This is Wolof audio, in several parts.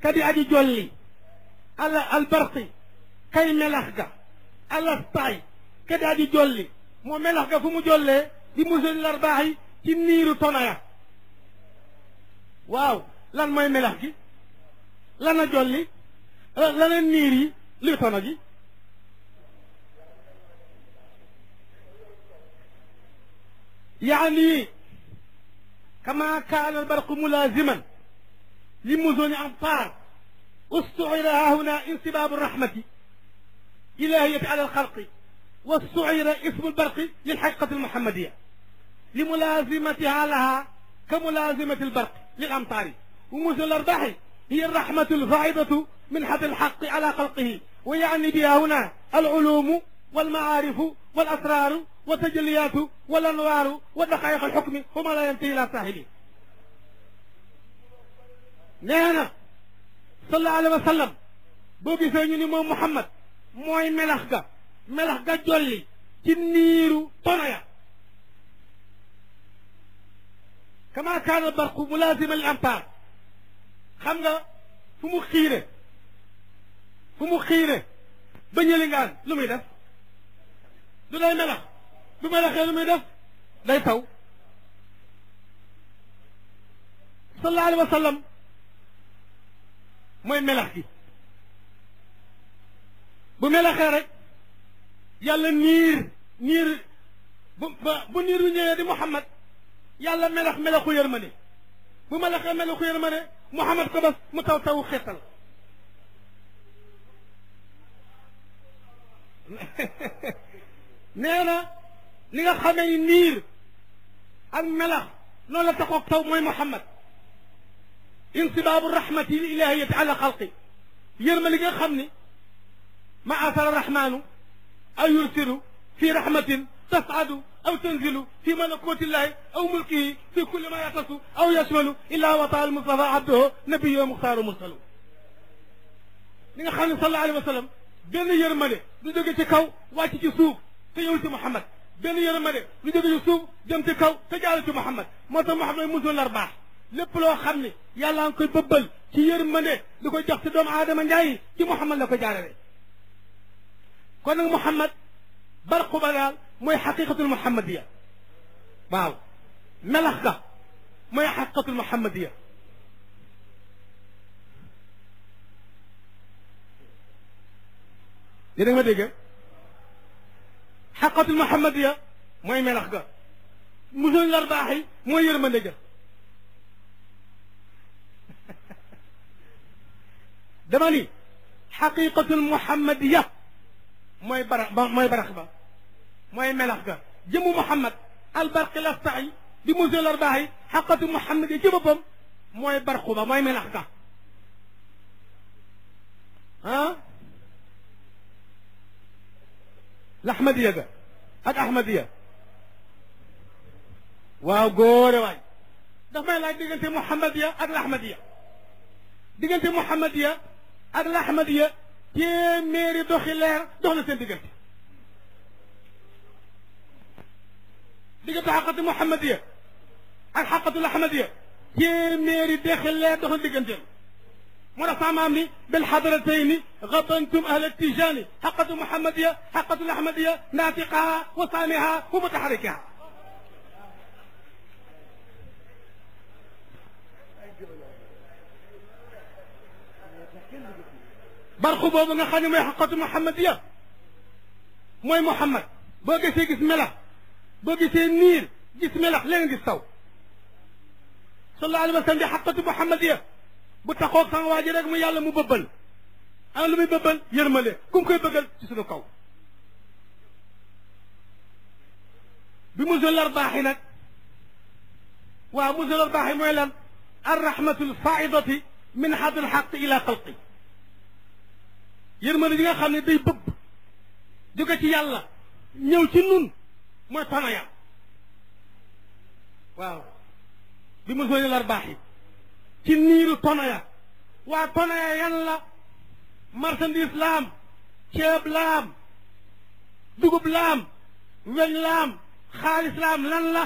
kadi aji jolli ala albarqi kay melax ga alastaay kadi aji jolli moo melax ga fu mu jollee di musali larbaax yi ci niiru tonaya waaw lan mooy melax gi lana jolli lana niir yi luy tono gi يعني كما كان البرق ملازما لمزن أمطار استعر هنا انسباب الرحمة إلهية على الخلق واستعر اسم البرق للحقيقة المحمدية لملازمتها لها كملازمة البرق للأمطار ومزن الأرباح هي الرحمة الفائضة من حد الحق على خلقه ويعني بها هنا العلوم والمعارف والأسرار والتجليات والأنوار ودقائق الحكم وما لا ينتهي إلى صاحبه نانا صلى الله عليه وسلم بوبي سيني مو محمد موي ملخ ga melax ga jolli ci niiru tonaya kama kaana barqu mulazima lil amtar xam nga fu mu xiire fu mu xiire ba ñëlingaan lu muy def du day melax bu melaxee lu muy def day taw sallallahu alayhi wa sallam mooy melax gi bu melaxee rek yàlla niir niir bu bu niir yu ñëwee di Muhammad yàlla melax melaxu yërmande bu melaxee melaxu yërmande Muhammad ko bas mu taw tawu xeetal nee na li nga xamee ni niir ak melax noonu la taxoog taw mooy Muhammad insibaabu rahmati l ilahiyati ala xalqi yërma li nga xam ni ma asara rahmaanu aw yursilu fi rahmatin tasadu aw tanzilu fi malakuti llahi aw mulkihi fi kulli ma yatasu aw yashmalu illa wata al mustafa abduhu nabiyu muxtaaru mursalu li nga xam ne sallallahu alayhi wa sallam benn yërmande du jóge ci kaw wàcc ci suuf te ñëwul ci Muhammad benn yërmande du jóge ci suuf jëm ci kaw te jaalu ci Muhammad moo tax Muhammad musul lar baax lépp loo xam ne yàlla nga koy bëbbal ci yërmande di ko jox ci doomu aadama njaayi ci Muhammad la ko jaarale kon nag Muhammad barqu ba daal mooy xaqiqatul muhammadiya waaw melax ga mooy xaqiqatul muhammadiya yéen a ma dégg xaqiqatul muhammadiya mooy melax ga musul lar baax yi mooy yërmande ga dama ni xaqiqatul muhammadiya mooy bara ba mooy barax ba mooy melax ga jëmu Muhammad albarqi laftaay di musul arbaax yi xaqatu Muhammad yi ci boppam mooy barqu ba mooy melax ga ah laxmadiya ga ak ahmadiya waaw góore waay daf may laaj diggante Muhammadiya ak laxmadiya diggante Muhammadiya ak laxmadiya téeméeri doxi leer dox na seen diggante diggante xaqatu muhammadiya ak xaqatu ahmadiya téeméeri doxi leer dox na digganteem moo tax saamaam ni bil xadaratayni gabantum ahla tijaani xaqatu muhammadiya xaqatu ahmadiya naatiqaha wa saamiha wa mutaxarikiha barxu boobu nga xam ne mooy xaqatu muhammadiya mooy muhammad boo gisee gis melax boo gisee niir gis melax léegi gis taw sallallahu alayhi wa sallam di xaqatu muhammadiya bu taxoog sama waa ji rek mu yàlla mu bëbbal ana lu muy bëbbal yërmale ku mu koy bëggal ci suñu kaw bi musul lar baaxi nag waaw musul lar baaxi mooy lan arrahmatu lfaidati min xad alxaq ila xalqi yërmande yi nga xam ne day bëbb jóge ci yàlla ñëw ci nun mooy tonaya waaw bi mu sooy lar baax yi ci niiru tonaya waa tonaya yan la marchandise laam ceeb laam dugub laam weñ laam xaalis laam lan la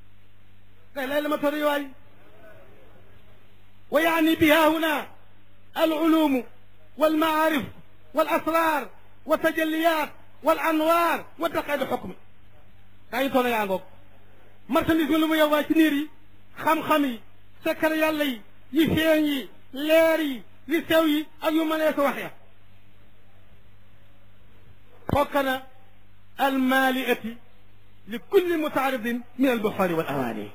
kay lay la ma tori waay wa yaani biha huna العلوم والمعارف والأسرار والتجليات والأنوار وتقعد الحكم كاي تونا يا ngok marchandise lu mu yow ci niir yi xam-xam yi secret yàlla yi yi feeñ yi leer yi li sew yi ak yu mënee ko wax ya fokkana almaaliati li kulli mutaaridin min albuxaari wal awaani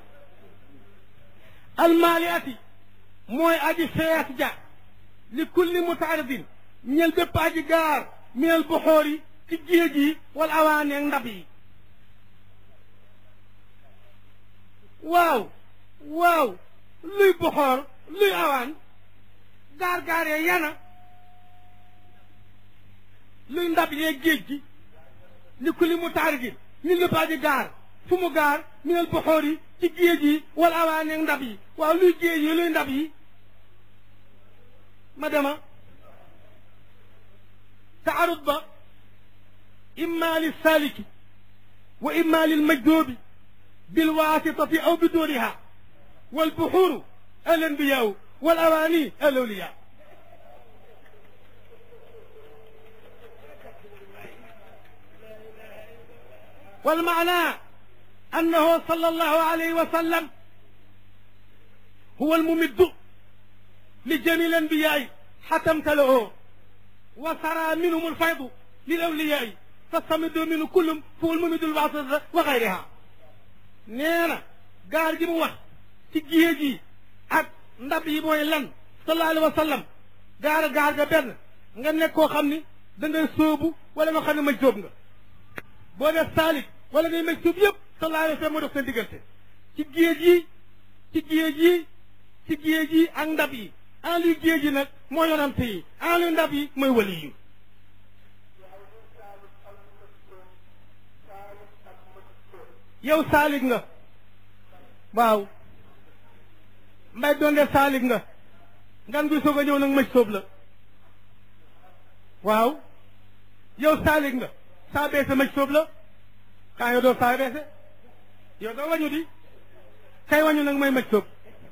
almaaliati mooy aji fees ja li kulli mutaaridin ñel bépp aji gaar min albuxoori ci géej yi wal awaani ak ndab yi waaw waaw luy boxoor luy awaan gaar-gaar yee yana luy ndab yee géej gi li ku li mu taar gi ñu lépp aji gaar fu mu gaar minel boxoor yi ci géej yi wala awaan ak ndab yi waaw luy géej yi luy ndab yi ma dema taarud ba imma lil saliki wa imma lil majdoobi بالواسطة أو بدونها والبحور الأنبياء والأواني الأولياء والمعنى أنه صلى الله عليه وسلم هو الممد لجميع الأنبياء حتى امتلئه وسرى منهم الفيض للأولياء فاستمدوا منه كلهم فهو الممد الواسطة وغيرها nee na gaar gi mu wax ci géej gi ak ndab yi mooy lan sallallahu alayhi wa sallam gaar gaar ga benn nga nekk koo xam ni da ngay sóobu wala nga xam ne maj sóob nga boo def saalik wala ngay maj sóob yëpp sallallahu alayhi wa sallam moo def seen diggante ci géej yi ci géej yi ci géej yi ak ndab yi en luy géej yi nag moo yonante yi en luy ndab yi mooy wali yi yow saalig nga waaw mbay doonde saalig nga ngan guy soog a ñëw nag mëj soob la waaw yow saalig nga saa beese mëj soob la kaa yow doo saa beese yow doo wañu di kay wañu nag mooy mëj soob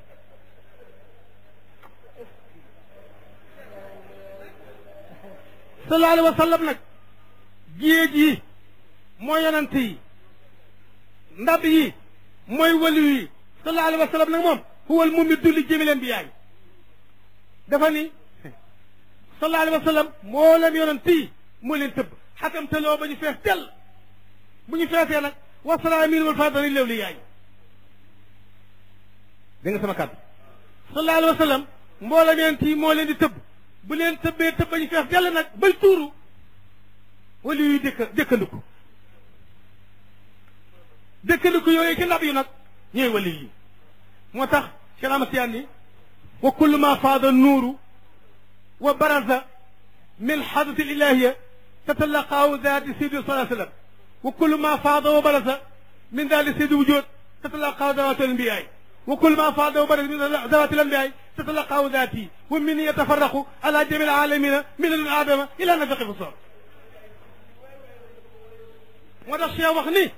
sallallahu alayhi wa sallam nag géej yi mooy yonant yi ndab yi mooy wali yi sallallahu alayhi wa sallam nag moom huwal mumiddu li jëmi leen bi yaay dafa ni sallallahu alayhi wa sallam moo leen yonent yi moo leen tëbb xatam teloo ba ñu fees tell bu ñu feesee nag wasala min wal fadali lew li yaay dégg nga sama kàddu sallallahu alayhi wa sallam mboolam yonent yi moo leen di tëbb bu leen tëbbee tëbb ba ñu fees dell nag bay tuuru wali yuy dëkk dëkkandiku dëkkandiku yooyu ci ndab yi nag ñooy wali yi moo tax Cheikh Ahmad Tijaan ni wa kullu ma faada nuuru wa baraza min xadrati ilahiya tatalaqaahu daati sidi salaa sallam wa kullu ma faada wa baraza min daati sidi wujud tatalaqaahu dawaati alambiyaay wa kullu ma faada wa baraza min dawaati alambiyaay tatalaqaahu daati wa min yatafaraqu ala jami alalamina min al adama ila nafaqi fi sor moo tax Cheikh wax ni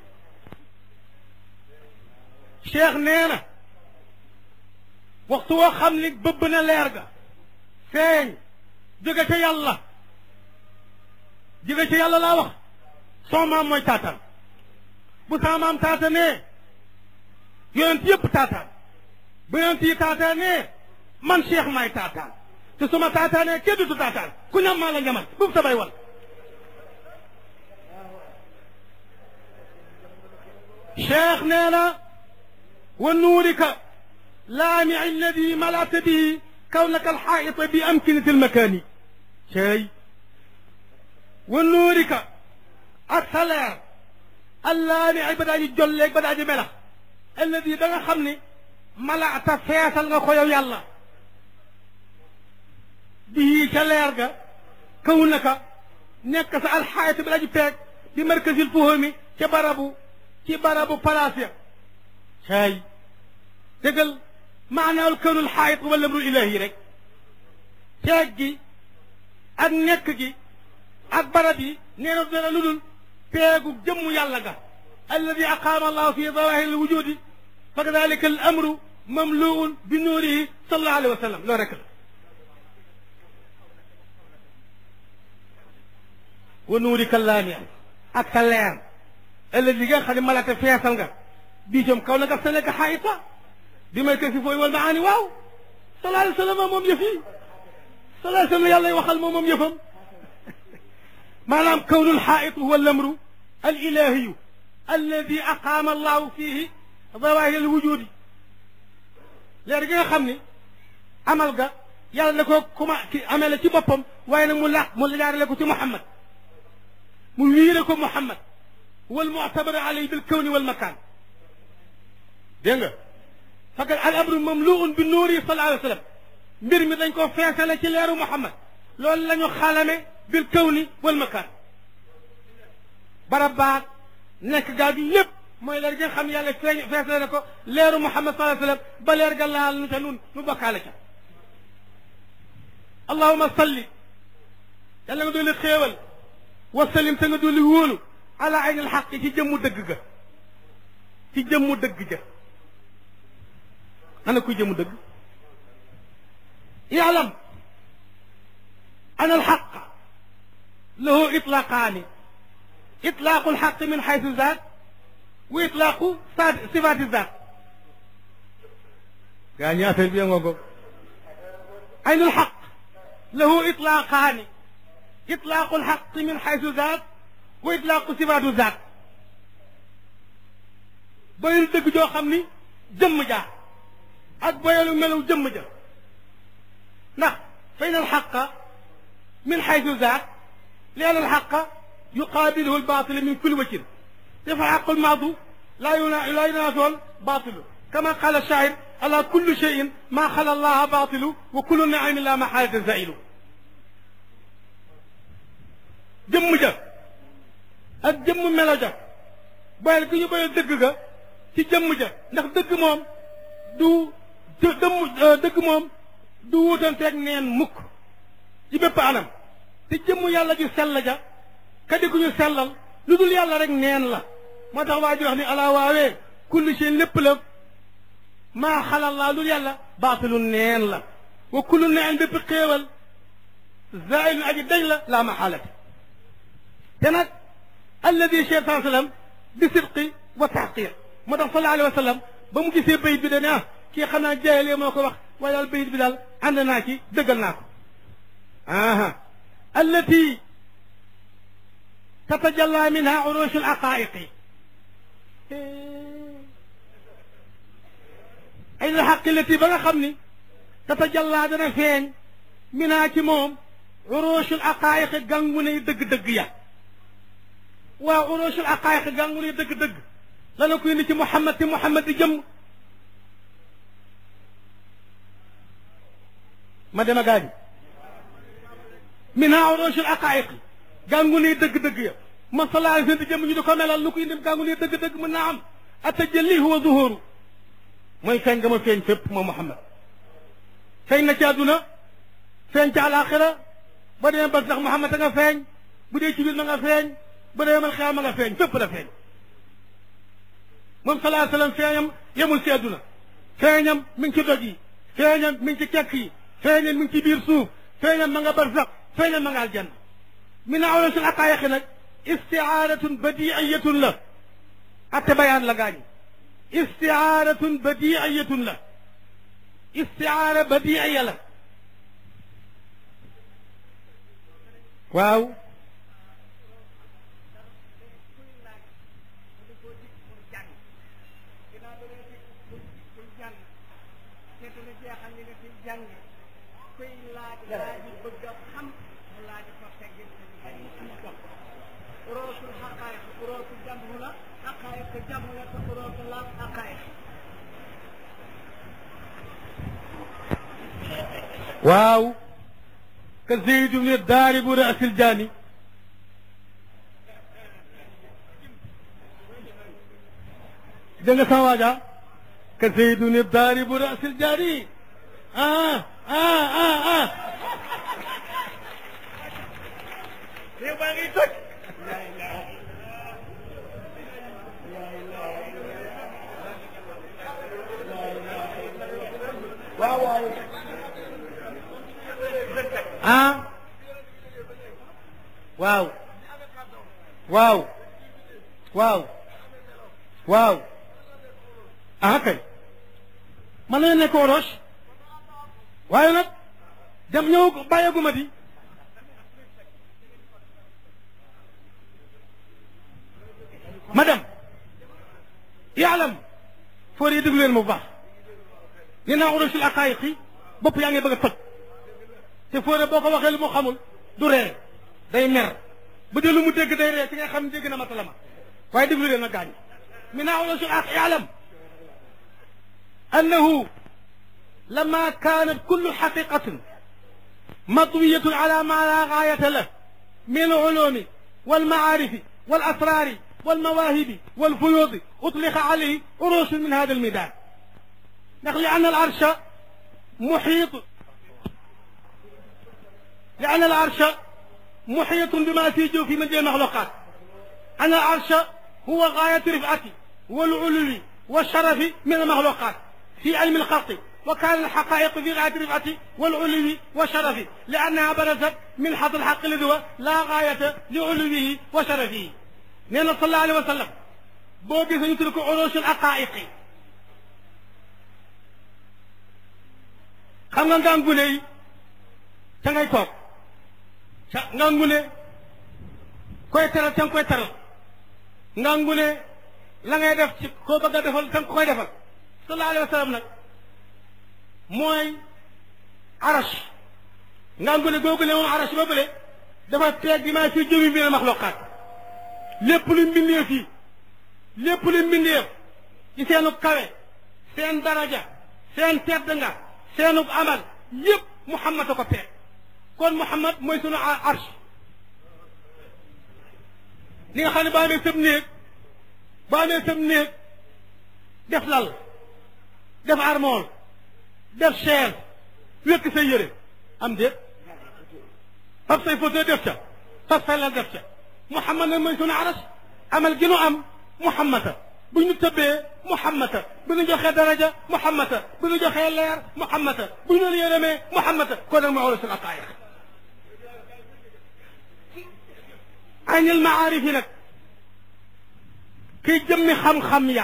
cheikh nee na waxtu woo xam ni bëbb na leer ga feeñ jóge ca yàlla jóge ca yàlla laa wax soo maam mooy taataan bu saa maam taatanee yonent yëpp taataan bu yonent yi taataanee man cheikh maay taataan te su ma taataanee kenn du taataan ku ñam maa la ñamal bu mu sabay wal cheikh nee na ونورك لامع الذي ملأت به كونك الحائط بأمكنة المكان شيء ونورك السلام اللامع بدأ يجلك بدأ يملح الذي دغا خمني ملأت فيصل nga ko yow yàlla به كليرغا كونك nekk sa alxaayat bi aji peeg bi markasil fuhumi ci barabu ci barabu palaas ya caay dëggal maanaawul këwnul xaayit wala amrul ilahi rek ceeg gi ak nekk gi ak barab yi nee na dara lu dul peegu jëmmu yàlla ga alladi aqaama allahu fi zawahir al wujudi fa kadalika al amru mamluun bi nuurihi sallallahu alayhi wa sallam loolu rek la wa nuuri kallaani ak sa leer ëllëg li nga xam ne malate feesal nga bii jom kaw na nga sa nekk xaayita bi may kasi fooy wal maani waaw sallallahu alayhi wa sallam moom yëf yi sallallahu alayhi wa sallam yàlla waxal moom moom yëfam maanaam kawnul xaayit huwa lamru al ilahiyu alladi aqaama allahu fihi zawahir al wujudi leer gi nga xam ni amal ga yàlla na ko kuma ki amee la ci boppam waaye nag mu laq mu jaarale ko ci Muhammad mu wiire ko Muhammad wal mu'tabar alayhi bil kawni wal makaan dégg nga faqad al amru mamluun bi nuuri sallallahu alayhi wa sallam mbir mi dañ ko feesale ci leeru Muhammad loolu la ñu xalame bil kawni wal makaan barab baag nekk gaag lépp mooy leer gi nga xam ne yàlla feeñ feesale na ko leeru Muhammad sallallahu alayhi wa sallam ba leer ga laal nu ca nun nu bokkaale ca allahuma salli yàlla nga dooli xéewal wasalim te nga dooli wóolu ala aynil xaq ci jëmmu dëgg ga ci jëmmu dëgg ja ana kuy jëmmu dëgg yaalam ana alxaq lahu itlaqaani itlaaqu alxaq min xaysu zaat wa itlaaqu sifaati zaat gaa ñi affaire bi ngoogo aynul xaq له إطلاقان إطلاق الحق من حيث ذات وإطلاق صفات ذات boyal dëgg joo xam ni jëmm ja ak boyalu melu jëmm ja ndax فإن الحق من حيث ذات لأن الحق يقابله الباطل من كل وجه فالحق الماضي لا لا ينافي الباطل كما قال الشاعر على كل شيء ما خلا الله باطل وكل نعيم لا محالة زائل jëmm ja ak jëmm melo ja boyal gi ñu boyal dëgg ga ci jëmm ja ndax dëgg moom du dëmm dëgg moom du wuutanteeg neen mukk ci bépp anam te jëmm yàlla ju sell ja kadi ku ñu sellal lu dul yàlla rek neen la moo tax waa ji wax ni ala waawee kulli shay lépp la maa xalal laa lu yàlla baatilu neen la wa kullu neen bépp xéewal zailun aji dañ la laa maxaalati te nag alladi cheikh saa sallam bi sidqi wa taxqiq moo tax sallallahu alayhi wa sallam ba mu gisee bayit bi dane ah kii xam naa jaayalee moo ko wax waaye daal bayit bi daal ànd naa ci dëggal naa ko aha allati tatajalla minha urushu al aqaiqi ay la xaqilati ba nga xam ni tatajalla dana feeñ minaa ci moom urushul aqaayiq gàngu ne dëgg-dëgg ya waaw urushul aqaayiq gàngu ne dëgg-dëgg lana ko indi ci Muhammad te Muhammad di jëm ma dema gaañi minaa urushul aqaayiq gàngu ne dëgg-dëgg ya ma sallallahu alayhi wasallam di jëm ñu di ko melal lu ko indi gàngu ne dëgg-dëgg mën naa am atajalli huwa zuhuru mooy feeñ nga ma feeñ fépp moom Muhammad feeñ na ci àdduna feeñ ci àlaaxira ba demee ba sax Muhammad a nga feeñ bu dee ci biir ma nga feeñ bu dee mal xiyaam ma nga feeñ fépp la feeñ moom salaa sallam feeñam yemul ci àdduna feeñam mi ngi ci doj yi feeñam mi ngi ci kekk yi feeñam mi ngi ci biir suuf feeñam ma nga barsax feeñam ma nga aljanna min awlasul aqaayiqi nag istiyaaratun badiiyatun la atte bayaan la gaañi istiyaaratun badiiyatun la istiaara badiiya la waaw waaw ka Zayd ibn daaribu ra'sil jaani dégg nga sama waaja ka Zayd ibn daaribu ra'sil jaani ah ah ah ah réew baa ngi toj waaw waaw ah waaw waaw waaw waaw ah kay mën nañu nekk roche waaye nag dem ñëw bàyyeeguma di ma dem yaalam foor yi déglu leen mu baax nee naa urusul aqaayiqi bopp yaa ngi bëgg a toj te foore boo ko waxee lu mu xamul du ree day mer bu dee lu mu dégg day ree ci nga xam ne dégg na matalama waaye déglu leen nag gaañ min naa urusul aq yaalam annahu لما كانت كل حقيقة مطوية على ما لا غاية له من العلوم والمعارف والأسرار والمواهب والفيوض أطلق عليه عروش من هذا الميدان نقل لأن العرش محيط لأن العرش محيط بما في جوف من جميع المخلوقات أن العرش هو غاية رفعته والعلو والشرف من المخلوقات في علم الخلق وكان الحقائق في غاية رفعته والعلو والشرف لأنها برزت من حظ الحق الذي هو لا غاية لعلوه وشرفه نينا صلى الله عليه وسلم بوبي سنترك عروش الحقائق xam nga ngangune yi ca ngay toog ca ngangune koy teral ca nga koy teral ngangune la ngay def ci koo bëgg a defal ca nga koy defal sallallahu alayhi wa sallam nag mooy arash ngangune googule moom arash boobule dafa teeg bi maa fi jómi bi maxluqaat lépp lu mbindeef yi lépp lu mbindeef ci seenu kawe seen daraja seen tedd nga seenu amal yépp Muhammad a ko peeg kon Muhammad mooy sunu arsh li nga xam ne boo amee sëb néeg boo amee sëb néeg def lal def armoire def chaise wékk say yére am déet fab say photo def ca fab say lal def ca Muhammad nag mooy sunu arsh amal gi nu am Muhammad bu ñu tëbbee Muhammad bu ñu joxee daraja Muhammad bu ñu joxee leer Muhammad bu ñu yërëmee Muhammad kon nag ma wala suñu aqaayiq aynil maarif yi nag kiy jëmmi xam-xam ya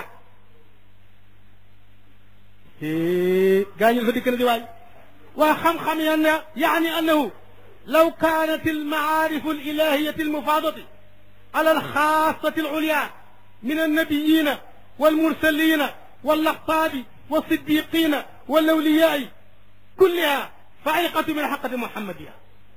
gaañu fa dikk na di waay waa xam-xam ya ne yaani annahu law kaanat almaarif alilahiyati almufaadati ala alxaasati alulya من النبيين والمرسلين واللقطاب والصديقين والأولياء كلها فعيقة من حقة محمدية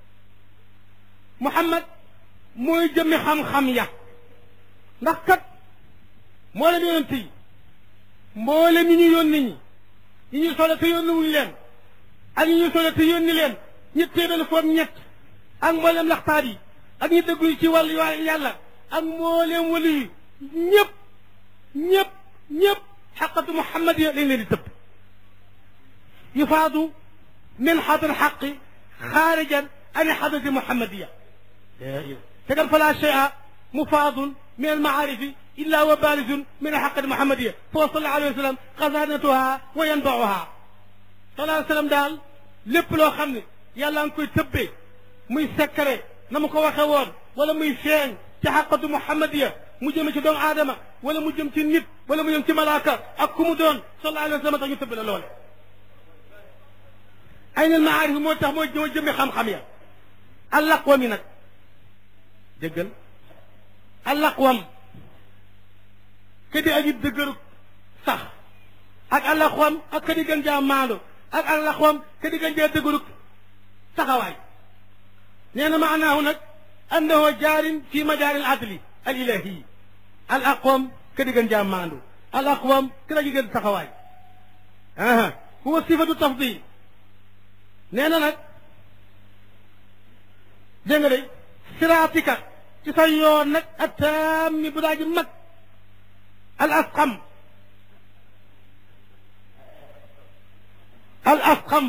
محمد mooy jëmmi xam-xam ya ndax kat mboolem yonent yi mboolem ñi ñu yónni ñi ñi ñu solo te yónni wuñ leen ak ñi ñu solo te yónni leen ñett téeméer foog ñett ak mboolem laxtaar yi ak ñi dëggu ci wàllu yàlla ak mboolem wali yi ñëpp ñëpp ñëpp xaqatu muhammadiya lañ leen di tëbb yufaadu min xadr xaqi xaarijan an xadrati muhammadiya tegal fala shay'a mufaadun min almaarifi illa wa barizun min alxaqati muhammadiya foo sallallahu alayhi wa sallam xasanatuha wa yanbauha sallallahu alayhi wa sallam daal lépp loo xam ne yàlla nga koy tëbbee muy sekkare na mu ko waxe woon wala muy feeñ ci xaqatu muhammadiya mu jëm ci doomu aadama wala mu jëm ci nit wala mu jëm ci malaaka ak ku mu doon sallallahu alayhi wa sallam tax ñu tëbb la loole ay nal maarif moo tax mooy moo jëmmi xam-xam ya allaqwam yi nag déggal allaqwam ke di aji dëgëru sax ak allaqwam ak ke di gën jaa maandu ak allaqwam ke di gën jaa dëgëru taxawaay nee na maanaahu nag annahu jaarin fi majaari al adli al ilahi al aqwam ke di gën jaa maandu al aqwam ke di gën taxawaay aha huwa sifatu tafdil nee na nag dégg nga de siraatika ci sa yoon nag attaammi bu daa ji mag al asqam al asqam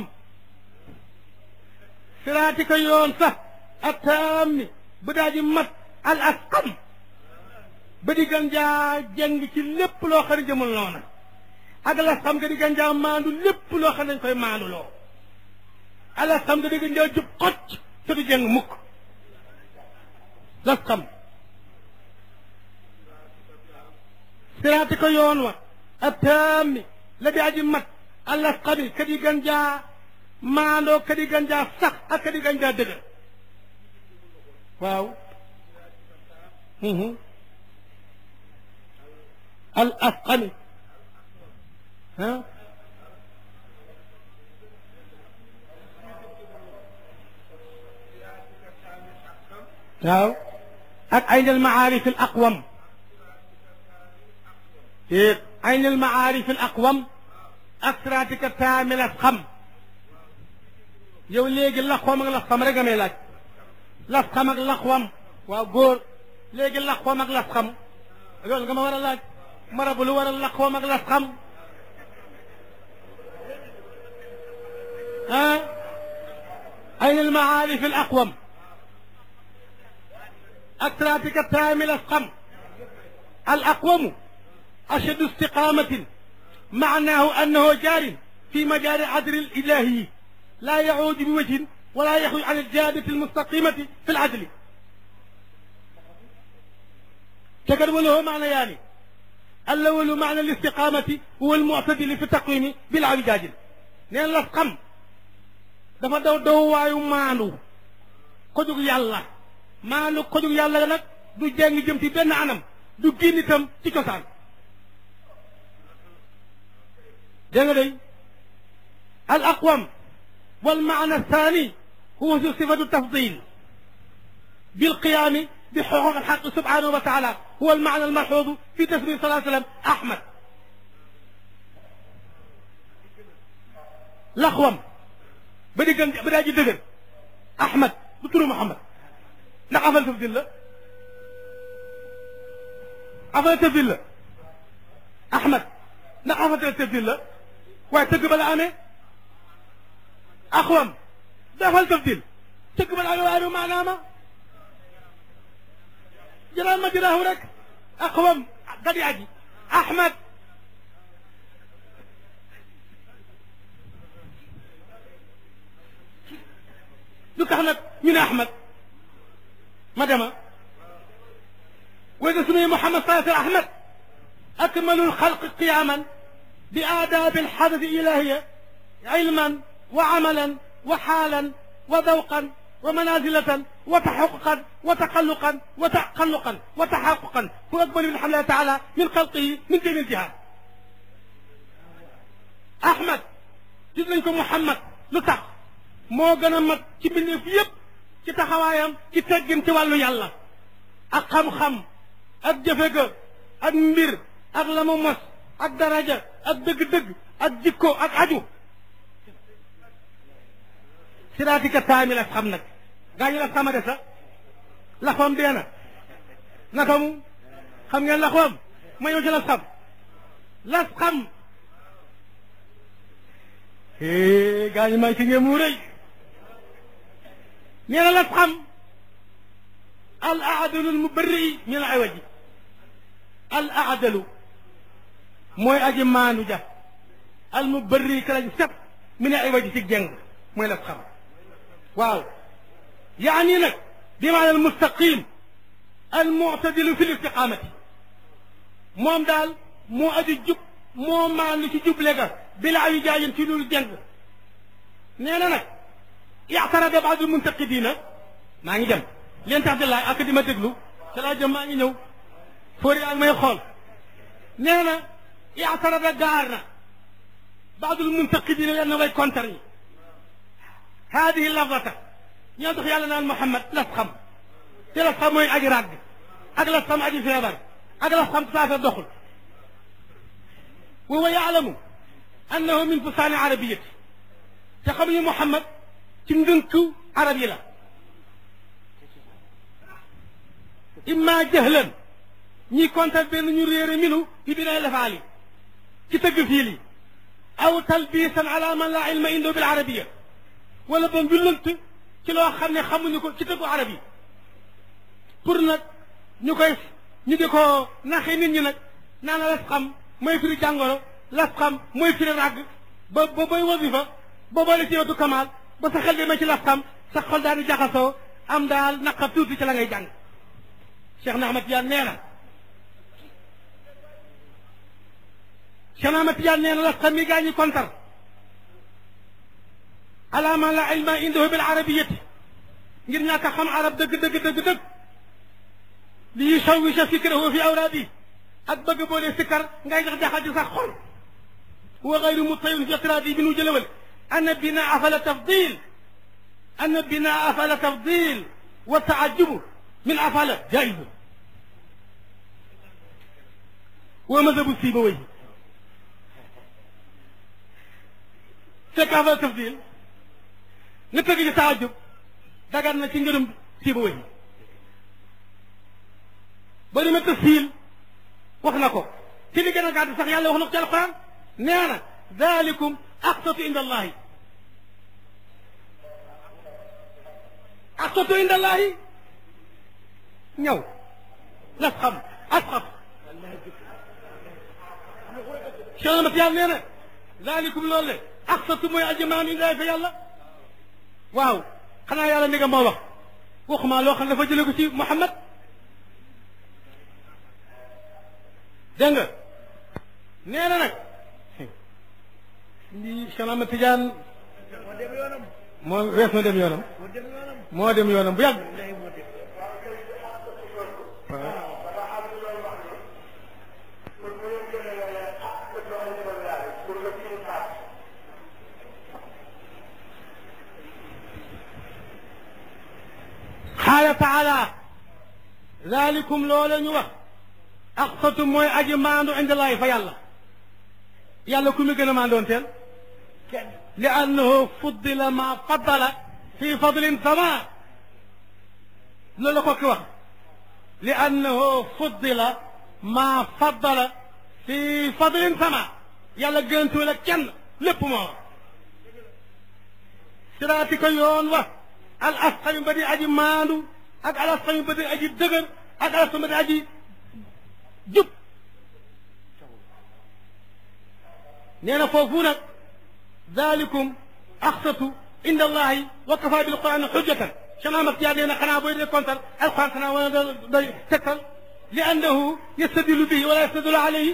siraatika yoon sax attaammi bu daa ji mag al asqam ba di gën jaa jeng ci lépp loo xam ne jëmul noona ak al asqam nga di gën jaa maandu lépp loo xam ne dañ koy maandu loo al asqam nga di gën jaa jub xocc te du jeng mukk lasqam siraati ko yoon wa attaami la di aji mat allasqami kadi gan jaa maandoo kadi gan jaa sax ak kadi gan jaa dëgër waaw al asqami ah waaw ak aynal maarif al aqwam déet aynal maarif al aqwam ak siraatika taamil as xam yow léegi laxwam ak lasxam rek nga may laaj lasxam ak laxwam waaw góor léegi laxwam ak lasxam loolu nga ma war a laaj marabu lu war a laxwam ak lasxam ah aynal maarif al aqwam أتراتك التام الأسقم الأقوم أشد استقامة معناه أنه جار في مجال عدل الإلهي لا يعود بوجه ولا يخرج عن الجادة المستقيمة في العدل تكد وله معنى يعني الأول معنى الاستقامة هو المعتدل في التقويم بالعوجاج نين الأسقم dafa daw daw waayu maandu ko jóg yàlla maanu ko jóg yàlla nag du jeng jëm ci benn anam du génn itam ci cosaan dégg nga day al aqwam wal maana thani huwa sifatu tafdil بالقيام بحقوق الحق سبحانه وتعالى هو المعنى الملحوظ في تسمية صلى الله عليه وسلم أحمد لخوم بدي كان بدي أجي دقر أحمد بترو محمد ndax afal tafdil la afal tafdil la ahmad ndax afal tafdil la waaye tëgg ba la amee axwam dafal tafdil tëgg ba la amee waaye du maanaama jëlaal ma jiraahu rek axwam gadi aji ahmad lu tax nag ñu ne ahmad ما دام وإذا سمي محمد صلى الله عليه وسلم أحمد أكمل الخلق قياما بآداب الحدث الإلهية علما وعملا وحالا وذوقا ومنازلة وتحققا وتقلقا وتقلقا وتحققا هو أكبر من الله تعالى من خلقه من جميع الجهات أحمد جزنكم محمد لتح مو غنمت كبني في يب ci taxawaayam ci teggin ci wàllu yàlla ak xam-xam ak jëfe ga ak mbir ak la mu mos ak daraja ak dëgg-dëgg ak jikko ak aju siraatika taami la xam nag gaañu la xama de sax laxoom dee na naka mu xam ngeen laxoom ma ñëw ci las xam las xam gaañu may ci ngeen mu rëy nee na la xam al aadalu al mubarri min al awaji al aadalu mooy aji maandu ja al mubarri ka lañ set min al awaji ci jeng mooy la xam waaw yaani nag bi maana al mustaqim al muctadilu fi l istiqamati moom daal moo aji jub moo maandu ci juble ga bila ayu jaajin ci loolu jeng nee na nag اعترض بعض المنتقدين ما نجي جم لين تعبد الله أكدي ما تقلو سلا جم ما نجو فوري ما يخول نانا اعترض قارنا بعض المنتقدين لأنه ما يكونترني هذه اللفظة يدخل على محمد لفخم تلفخم وين أجي راق أجلسخم أجي في أبر أجلسخم تسافر دخل وهو يعلم أنه من فصان عربية تخبي محمد ci ndënku arab yi la imma jahlan ñi kontar benn ñu réere minu bi binay lafaali ci tëgg fii li aw talbisan ala man la ilma indo bil arabiya wala ba ñu lënt ci loo xam ne xamuñu ko ci tëggu arab yi pour nag ñu koy ñu di ko naxee nit ñi nag naan las xam mooy firi jàngoro las xam mooy firi ràgg ba ba bay wasifa ba boole ci yotu kamaal ba sa xel demee ci las xam sa xol daal di jaxasoo am daal naqar tuuti ci la ngay jàng Cheikh na Ahmad Tijaan nee na Cheikh Ahmad Tidiane nee na la xam mi gaa ñi kontar ala ma la ilma indahu bil arabiyati ngir ñàkk a xam arab dëgg dëgg dëgg dëgg li yushawwisha fikrahu fi awraadi ak bëgg boo dee sikkar ngay jax jaxal ci sax xol wa gayru mutayun fi itraadi bi nu jëlewal ana binaa fala tafdil ana binaa fala tafdil wa taajubu min afala jaizu wa madhabu sibawayhi fekk afala tafdil nga tëgg ci taajub dagan na ci ngërëm sibawayhi ba demee tafsil wax na ko ci li gën a gàtt sax yàlla wax na ko ci alquran nee na dalikum aqsatu inda allahi aqsatu inda allahi ñëw las xam asxaf chemat yàlla nee na dalikum loolu le aqsatu mooy ajamaan inda fa yàlla waaw xanaa yàlla ni nga moo wax waxuma loo xam ne dafa jële ko ci Muhammad dégg nga nee na nag lii Cheikh Ahmad Tidiane moo wees na dem yoonam moo dem yoonam bu yàgg xaala taala dalikum loola ñu wax aqsatu mooy aji maandu indallaahi fa yàlla yàlla ku mu gën a maandoon teel li annahu fuddila ma faddala fi fadlin sama loolu la ko ki wax li annahu fuddila ma faddala fi fadlin sama yàlla gëntuwul ak kenn lépp moo siraati ko yoon wa al asqami ba di aji maandu ak al asqami ba di aji dëgër ak al asqami ba di aji jub nee na foofu nag dalikum axsatu inda allahi wa kafa bil quran xujjatan Cheikh Ahmad Tidiane nee na xanaa booy dee kontal alquran xanaa wala da day tegtal li annahu yastadilu bihi wala yastadilu alayhi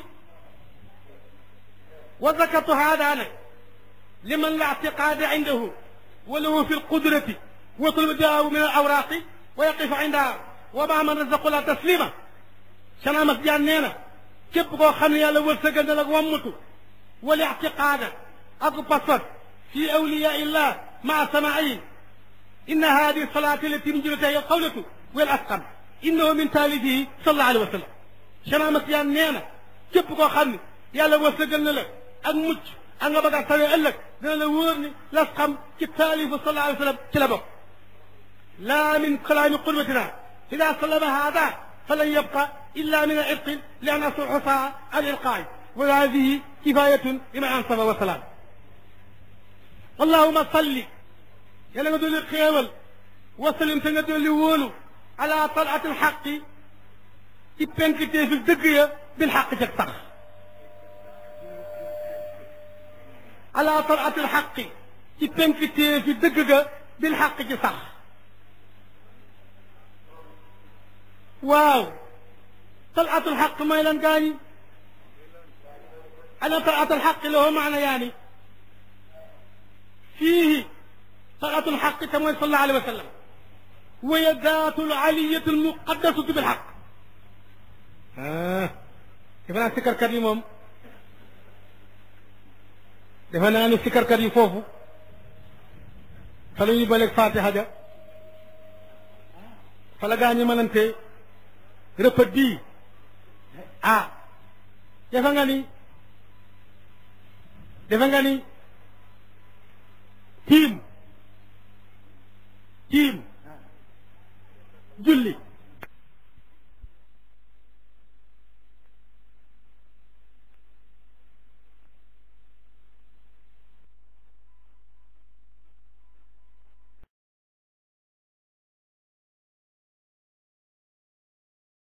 wa zakartu hada nag liman la ictiqaada indahu wa lahu fi lqudrati wa tulbidaahu min al awraqi wa yaqifu indaha wa ma man razaqu la taslima Cheikh Ahmad Tidiane nee na képp koo xam ne yàlla wërsëgal na la wammatu wal ictiqaada ak paspas fi awliyaa illah maa samaayin inna hadi salaati allati min jumlatiha alqawlatu wal asqam innahu min taalifihi sallallahu alayhi wa sallam Cheikh Ahmad Tidiane nee na képp koo xam ne yàlla wërsëgal na la ak mucc ak nga bëgg a tawee ëllëg dina la wóor ni lasqam ci taalifu sallallahu alayhi wa sallam ci la bokk laa min kalaami qudwatina ida sallama hada falan yabqa illa min al-irq li an asuuxa al-ilqaa'i wa hadihi kifayatun liman ansaba wa salaam allahuma salli yàlla nga dolli xéewal wa sallim te nga dolli wóolu ala talaati alxaqi ci penkitee fi dëgg ya bil xaq jag sax ala talaati alxaqi ci penkitee fi dëgg ga bil xaq ci sax waaw talaatu alxaq mooy lan gaañi ana talaatu alxaq lahu maana yaani فيه طلعة الحق كما صلى الله عليه وسلم وهي ذات العلية المقدسة بالحق آه. defe naa sikkarkat yi moom defe naa ni sikkarkat yi foofu fa la ñuy baleeg fatiha ja fa la gaa ñi mënante rëpët bii ah defe nga ni defe nga ni tiim tiim julli